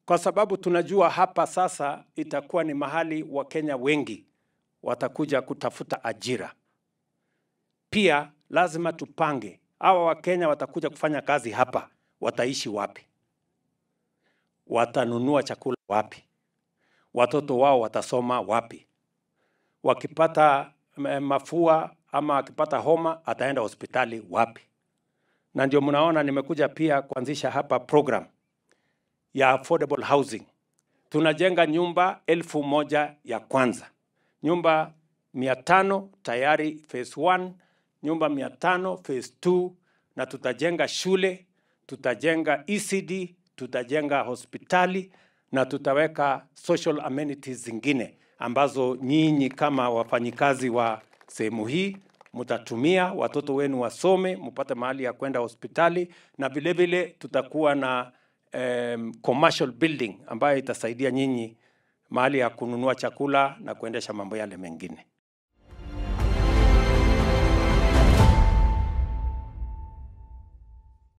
kwa sababu tunajua hapa sasa itakuwa ni mahali Wakenya wengi watakuja kutafuta ajira. Pia lazima tupange hawa Wakenya watakuja kufanya kazi hapa, wataishi wapi? Watanunua chakula wapi? Watoto wao watasoma wapi? Wakipata eh, mafua ama akipata homa ataenda hospitali wapi? Na ndio mnaona nimekuja pia kuanzisha hapa program ya affordable housing. Tunajenga nyumba elfu moja ya kwanza, nyumba mia tano tayari phase one, nyumba mia tano phase two, na tutajenga shule, tutajenga ECD, tutajenga hospitali na tutaweka social amenities zingine ambazo nyinyi kama wafanyikazi wa sehemu hii mtatumia, watoto wenu wasome, mpate mahali ya kwenda hospitali, na vile vile tutakuwa na um, commercial building ambayo itasaidia nyinyi mahali ya kununua chakula na kuendesha mambo yale mengine.